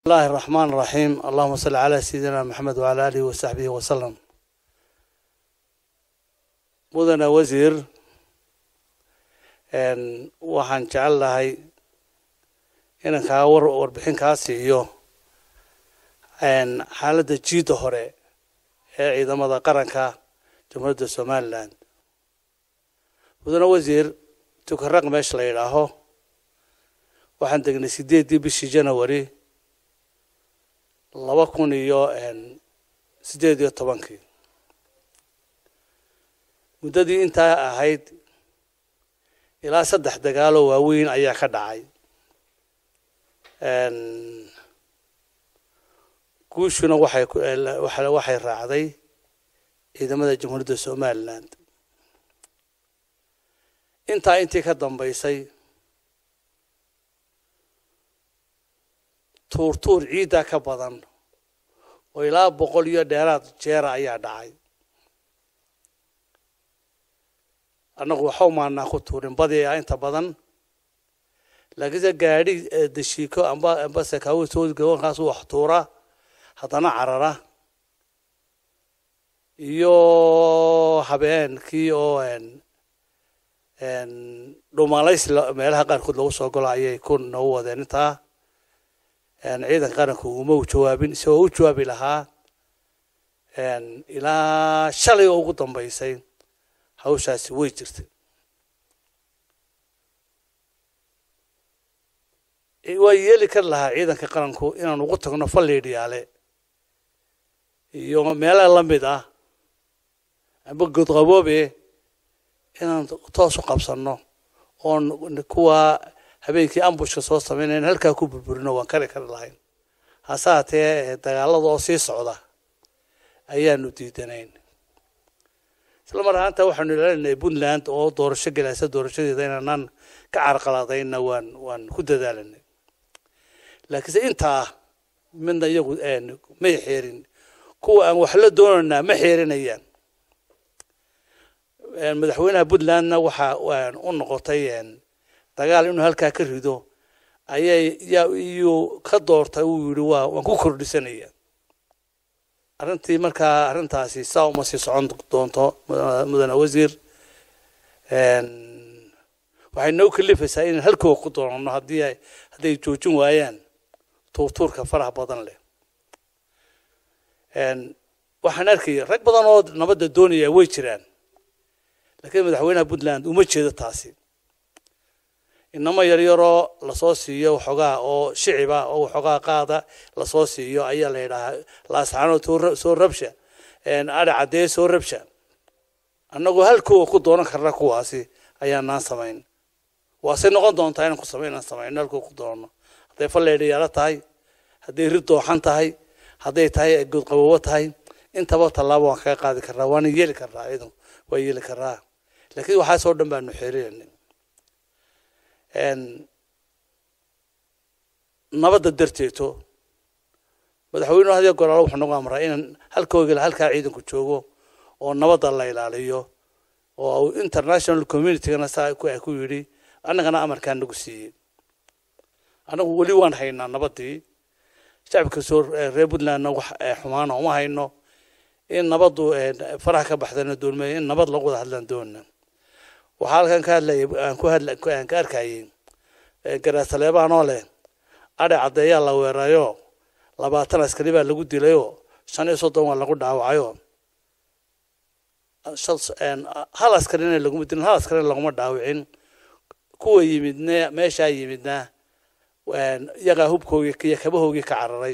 الله الرحمن الرحيم اللهم صل على سيدنا محمد وعلى آله وصحبه وسلم mudana wasiir waxaan jecel lahay inaan kaa war warbixin kaa siiyo xaaladda jiidda hore ee ciidamada qaranka jamhuuriyadda somalilan mudane wasiir tukaraq meesha la yidhaaho waxaan degnay sideeddii bishii janawari laba kun iyo sideed iyo tobankii muddadii intaa ahayd ilaa saddex dagaaloo waaweyn ayaa ka dhacay guushuna waxay waxay raacday ciidamada jamhuuriyadda somalilan intaa intii ka dambaysay tuurtuur ciidda ka badan oo ilaa boqol iyo dheeraad jeera ayaa dhacay annagu waxau maanaa ku tuurin badi a inta badan laakiinse gaadhi dashiiko amba amba sakaawo soodgawankaas wax tuura haddana carara iyo habeenkii oo dhumalays meelaha qaarkood lagu soo galo ayay ku nagu wadeen intaa ciidanka qaranku uma u jawaabin isagoo u jawaabi lahaa ilaa shalay oo ugu dambaysay hawshaasi way jirtay waa yeeli kari lahaa ciidanka qaranku inaan ugu tagno falliidhiyaale iyo meelaha la mid ah amba godqaboobe inaan toos u qabsanno oon kuwa habeenkii ambushka soo samaynayn halkaa ku burburino waan kari kari lahayn hase haatee dagaalada oo sii socda ayaanu diidanayn isla mar ahaanta waxaanu ilaalinay puntland oo doorasho gelaysa doorashadeeda inaanaan ka carqaladayna waan waan ku dadaalanay laakiinse intaa midna iyagu may xeerin kuwa aan wax la doonaynaa ma xeerinayaan madaxweynaha puntlandna waxa u noqotay dagaal inuu halkaa ka rido ayay yaa iyuu ka doortay uu yidhi waa waan ku kordhisanaya arrintii markaa arrintaasi saa uma sii socon doonto mudane wasiir waxay noo kalifaysaa inaan halkooga ku doonano haddii ay hadday joojin waayaan tuurtuurka faraha badan leh waxaan arkaya rag badan oo nabadda doonaya way jiraan laakiin madaxweynaha puntland uma jeedo taasi inamo yaryaroo lasoo siiyo waxoogaa oo shiciba oo waxoogaa qaada lasoo siiyo ayaa la yidhaahaa laasaanood soo rabsha adhi caddee soo rabsha annagoo halkooga ku doonan karna kuwaasi ayaanaan samayn waase noqon doontaa inaan ku samay inaan samayno halkooga ku doonano hadday falleedhayaalo tahay hadday rid dooxan tahay hadday tahay godqaboobo tahay intaba tallaabo waan kaga qaadi karnaa waana yeeli karnaa ciidan waa yeeli karnaa laakiin waxaasoo dhan baanu xeerinayna nabadda darteeto madaxweynuhu hadiyo goraalo wuxuu nagu amraa inaan halkoogila halkaa ciidanku joogo oo nabadda la ilaaliyo oo international communitygana saa ku yidhi annagana amarkaa nagu siiyey annagu weli waan haynaa nabaddii shacabka soo reer puntlandna wax xumaana uma hayno in nabaddu faraha ka baxdana doonmay in nabad lagu wada hadlaan doonna waxaa halkan ka hadlaya aan ku hadla aan ka arkayay garaasaleebaanoo leh adhe caddeeyaa la weerayo labaatan askari baa lagu dilayoo shan iyo soddon waa lagu dhaawacayo hal askarina laguma dilin hal askarina laguma dhaawicin kuwa yimidna meeshaa yimidna iyagaa hubkoogii iyo kabahoogii ka cararay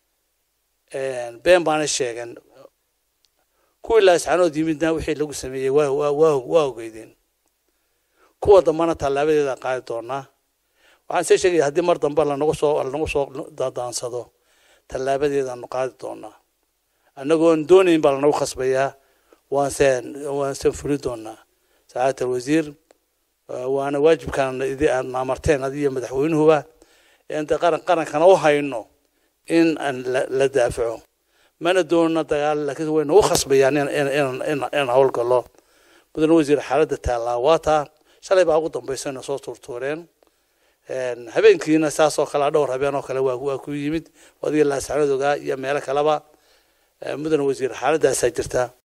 been baana sheegan kuwii laascanood yimidna wixii lagu sameeyey waa waa waa ogeydeen kuwa dambana tallaabadeeda qaadi doonaa waxaan see sheegaya haddii mar dambe lanagu soo lanagu soo daansado tallaabadeedaanu qaadi doonaa annagoon doonayn baa lanagu khasbayaa waanse waanse fuli doonaa sacaadata alwasiir waana waajibkaan idi aad amarteen adiyo madaxweynuhuba inta qaran qarankana u hayno in aan la daafaco mana doonno dagaal laakiin way nagu khasbayaan inaan howlgallo mudane wasiir xaaladda taallaa waa taa shalay baa ugu dambaysa ina soo tuurtuureen habeenkiina saas oo kale dhowr habeen oo kale waa waa ku yimid adiga laasacnad ogaa iyo meelo kaleba mudan wasiir xaaladaasaa jirta